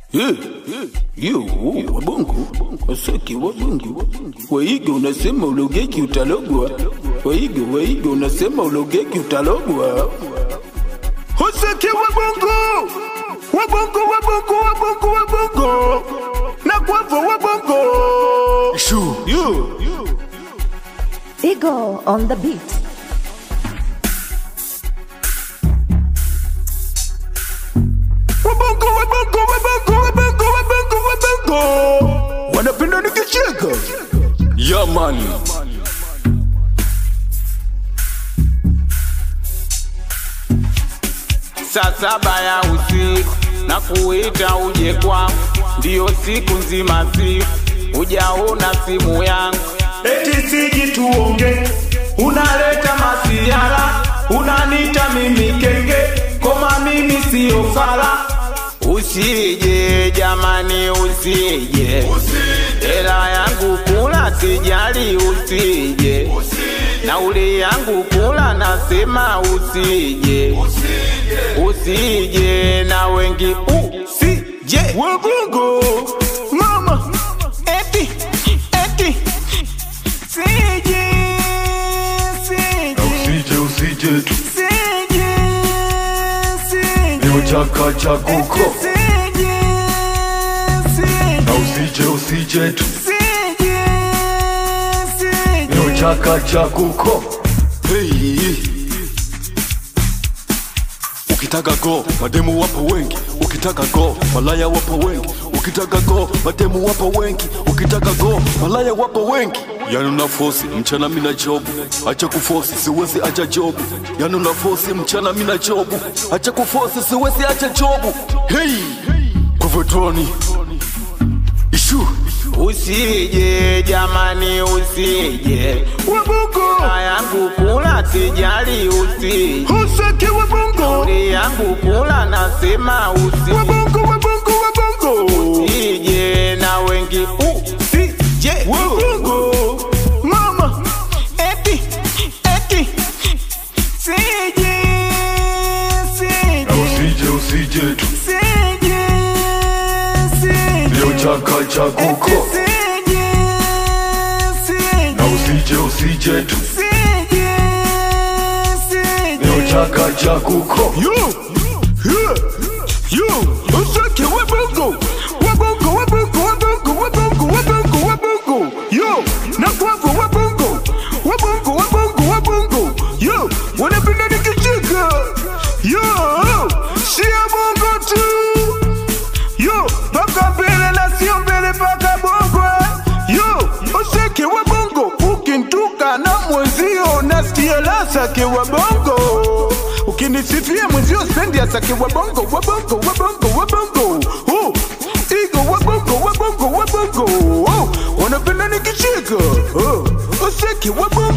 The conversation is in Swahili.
Eh, yo, wabongo wasaki wabongo waiga unasema ulogeki utalogwa waiga waiga unasema ulogeki utalogwa wasaki wabongo wabongo wabongo wabongo wabongo na kwavo wabongo Shoo. yo Eagle on the beat. wabongo wabongo wabongo wabongo wabongo wabongo wanapenda nikicheka Yeah, man. saa saba ya usiku na kuita uje kwangu, ndiyo siku nzima siku ujaona simu yangu, eti siji tuonge, unaleta masiara, unanita mimi kenge, koma mimi siyo fala. Usije jamani, usije, hela yangu kula, sijali, usije nauli yangu kula, nasema usije, usije na wengi usije wabongo mama eti eti sije sije Usije usije tu sije sije leo chaka cha kuko sije na sije usije usije tu sije sije leo chaka cha kuko hey. Ukitaka go mademu wapo wengi, ukitaka go malaya wapo wengi, ukitaka go mademu wapo wengi, ukitaka go malaya wapo wengi. Yani una fosi mchana mina jobu, acha kufosi siwezi acha jobu. Yani una fosi mchana mina jobu, acha kufosi siwezi acha jobu. Hey, Kuvetroni ishu usije jamani usije wabongo na yangu kula sijali usije usaki wabongo Nauli yangu kula nasema usije wabongo wabongo wabongo usije na wengi usije wabongo mama eti eti sije sije na usije usije tu sije sije leo chaka cha kuko sije sije na usije usije tu sije sije leo chaka cha kuko yo yeah, yo usaki wabongo wabongo wabongo wabongo wabongo wabongo wabongo yo na kwavo wabongo wabongo wabongo wabongo yo wanapenda nikicheka yo sia bongo tu yo paka mbele na sio mbele paka bongo yo useke wa bongo ukintuka na mwenzio nasikia lasake wa bongo ukinisifia mwenzio spendi asake wa bongo wa bongo wa bongo wa bongo oh, igo wa bongo wa bongo wa bongo oh, wanapenda nikicheka oh, useke wa bongo